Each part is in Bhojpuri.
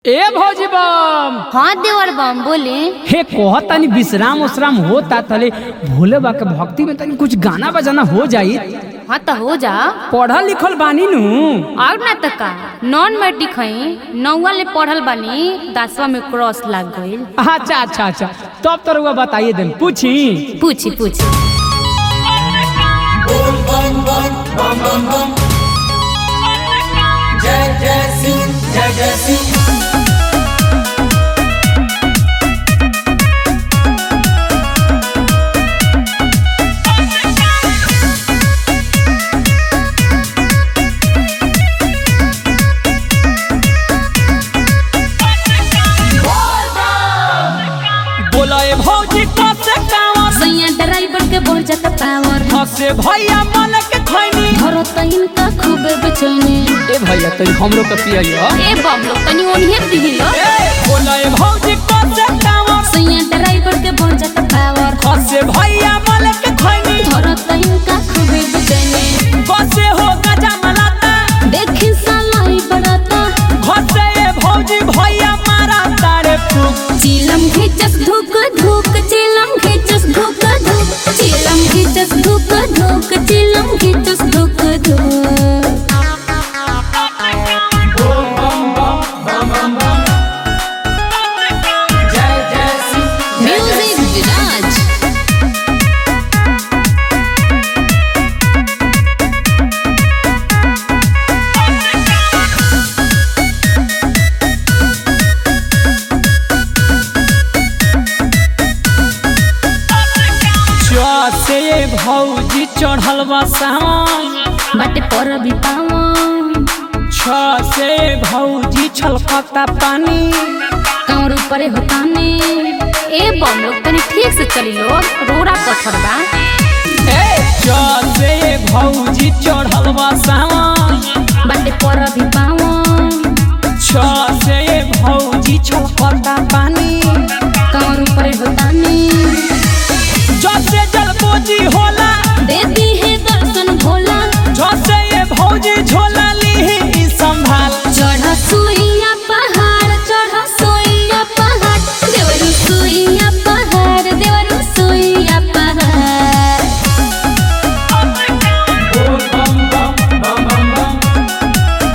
ए भौजी बम हाँ देवर बम बोले हे कह तनी विश्राम उश्राम होता तले भोले बा के भक्ति में तनी कुछ गाना बजाना हो जाई हाँ तो हो जा पढ़ल लिखल बानी नु और ना तो का नॉन मैट्रिक हई नौवा ले पढ़ल बानी दसवा में क्रॉस लग गईल अच्छा अच्छा अच्छा तब तो रुआ बताइए देम पूछी पूछी पूछी जय जय सिंह जय जय सिंह बोला ए भौजी कब से कांवर सैया ड्राइवर के बढ़ जाता पावर हसे भैया मन के खैनी धरो तो इनका खूब बेचैनी ए भैया तनी हमरो के पियइयो ए बम लोग तनी ओनिए दिहिलो ए बोला ए भौजी कब से कांवर सैया ड्राइवर के बढ़ जाता पावर हसे भैया मन के खैनी धरो तो इनका खूब बेचैनी बसे हो गजा मलाता देखी सालाई बड़ाता घसे ए भौजी भैया मारा तारे फूक चिलम खिचस धुक धुक चिलम खिचस धुक धुक चिलम खिचस धुक धुक चिलम खिचस धुक धुक जय जय सिंह म्यूजिक विराज से भौजी चढ़ल बा सावन बाटे पर भी पावन छ से भौजी छलकता पानी कांवर ऊपरे होताने ए बम लोग तनी ठीक से चली लो रोड़ा पत्थर बा छ से भौजी चढ़ल बा सावन बाटे पर भी पावन छ से भौजी छलकता पानी कांवर ऊपरे होताने जसे जलपोजी होला दे दी है दर्शन भोला झसे ये भौजी झोला ली संभाल चढ़ सुइया पहाड़ चढ़ सुइया पहाड़ देवरु सुइया पहाड़ देवरु सुइया पहाड़ बोल बम बम बम बम बम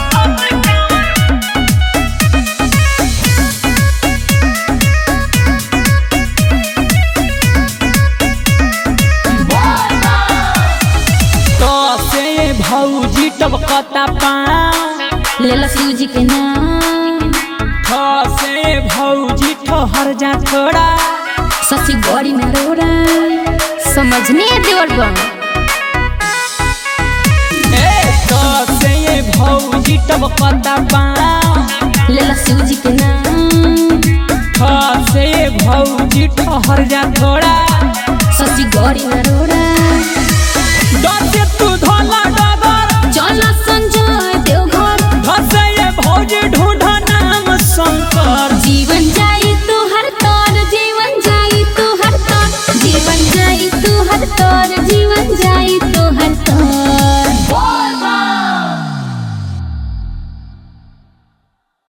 तो से ये भौजी टबकता पाँव लेला शिव जी के नाम ठ से भौजी ठहर जा थोड़ा सची गौरी में रोड़ा समझने देवर बम ए तो से ये भौजी टबकता पाँव लेला शिव जी के नाम ठ से भौजी ठहर जा थोड़ा सची गौरी में रोड़ा